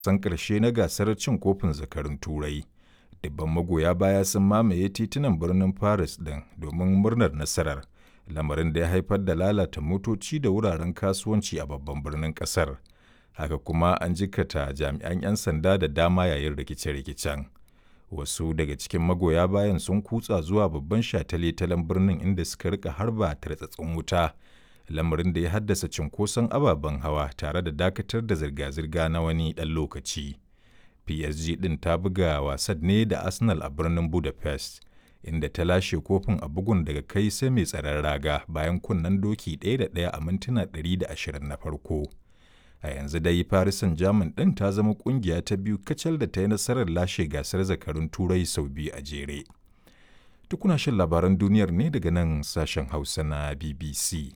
san ƙarshe na gasar cin kofin zakarun turai dubban magoya baya sun mamaye titunan birnin paris ɗin domin murnar nasarar lamarin da ya haifar da lalata motoci da wuraren kasuwanci a babban birnin ƙasar haka kuma an jikata jami'an 'yan sanda da dama yayin rikice-rikicen wasu daga cikin magoya bayan sun kutsa zuwa babban shataletalen birnin inda suka rika harba tartsatsin wuta lamarin da ya haddasa cinkoson ababen hawa tare da dakatar da zirga-zirga na wani ɗan lokaci. PSG ɗin ta buga wasan ne da Arsenal a birnin Budapest, inda ta lashe kofin a bugun daga kai sai mai tsaron raga bayan kunnen doki ɗaya da ɗaya a mintuna 120 na farko. A yanzu dai Paris Saint-Germain ɗin ta zama ƙungiya ta biyu kacal da ta yi nasarar lashe gasar zakarun Turai sau biyu a jere. Tukuna shan labaran duniyar ne daga nan sashen Hausa na BBC.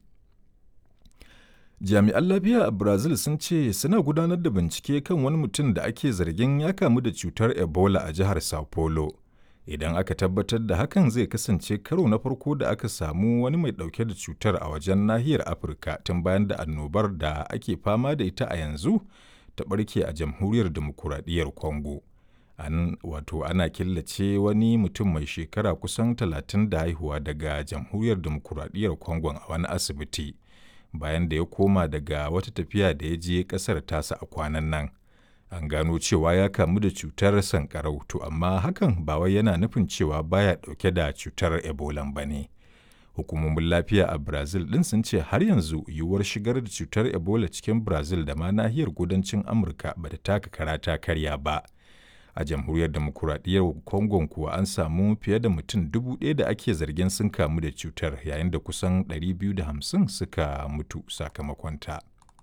Jami'an lafiya a Brazil sun ce suna gudanar da bincike kan wani mutum da ake zargin ya kamu da cutar Ebola a jihar Sao Paulo. Idan aka tabbatar da hakan zai kasance karo na farko da aka samu wani mai ɗauke da cutar a wajen nahiyar Afirka tun bayan da annobar da ake fama da ita a yanzu ta ɓarke a jamhuriyar demokuraɗiyyar Congo. An wato ana killace wani mutum mai shekara kusan talatin da haihuwa daga jamhuriyar demokuraɗiyyar Congo a wani asibiti. bayan da ya koma daga wata tafiya da ya je kasar tasa a kwanan nan an gano cewa ya kamu da cutar sankarau to amma hakan ba wai yana nufin cewa baya dauke da cutar ebola ba ne hukumomin lafiya a brazil din sun ce har yanzu yiwuwar shigar da cutar ebola cikin brazil da ma nahiyar kudancin amurka ba ta taka kara ta karya ba a jamhuriyar demokuraɗiyyar congo kuwa an samu fiye da mutum dubu ɗaya da ake zargin sun kamu da cutar yayin da kusan 250 suka mutu sakamakonta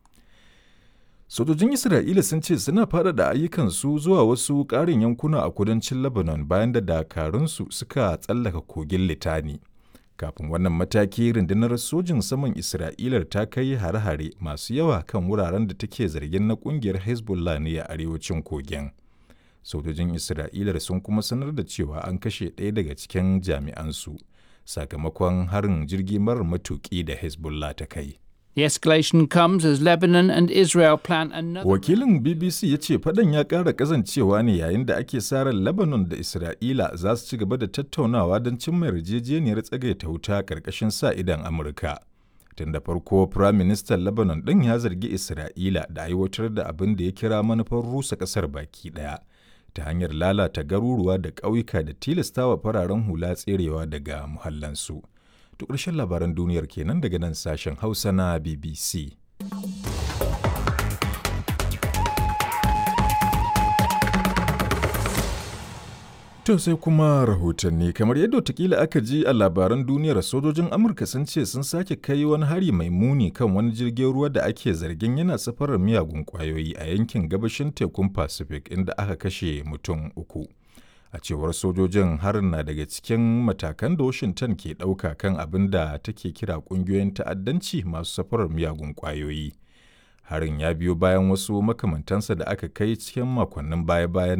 sojojin isra'ila sun ce suna faɗaɗa ayyukansu zuwa wasu ƙarin yankuna a kudancin lebanon bayan da dakarunsu suka tsallaka kogin litani kafin wannan mataki rundunar sojin saman isra'ila ta kai hare-hare masu yawa kan wuraren da take zargin na ƙungiyar hezbollah ne a arewacin kogin sojojin isra'ila sun kuma sanar da cewa an kashe ɗaya daga cikin jami'ansu sakamakon harin jirgi marar matuƙi da hezbollah ta kai The escalation comes as Lebanon and Israel plan another. Wakilin BBC ya ce fadan ya ƙara ƙazancewa ne yayin da ake sarar Lebanon da Isra'ila za su ci gaba da tattaunawa don cimma yarjejeniyar tsagaita wuta ƙarƙashin sa idan Amurka. Tun da farko, Firayim Ministan Lebanon ɗin ya zargi Isra'ila da aiwatar da abin da ya kira manufar rusa ƙasar baki ɗaya. ta hanyar lalata garuruwa da ƙauyuka da tilastawa fararen hula tserewa daga muhallansu. To ƙarshen labaran duniyar kenan daga nan sashen Hausa na BBC. To sai kuma rahotanni kamar yadda watakila aka ji a labaran duniyar sojojin Amurka sun ce sun sake kai wani hari mai muni kan wani jirgin ruwa da ake zargin yana safarar miyagun kwayoyi a yankin gabashin tekun Pacific inda aka kashe mutum uku. A cewar sojojin harin na daga cikin matakan da Washington ke ɗauka kan abin da take kira ƙungiyoyin ta'addanci masu safarar miyagun kwayoyi. Harin ya biyo bayan wasu makamantansa da aka kai cikin makonnin baya-bayan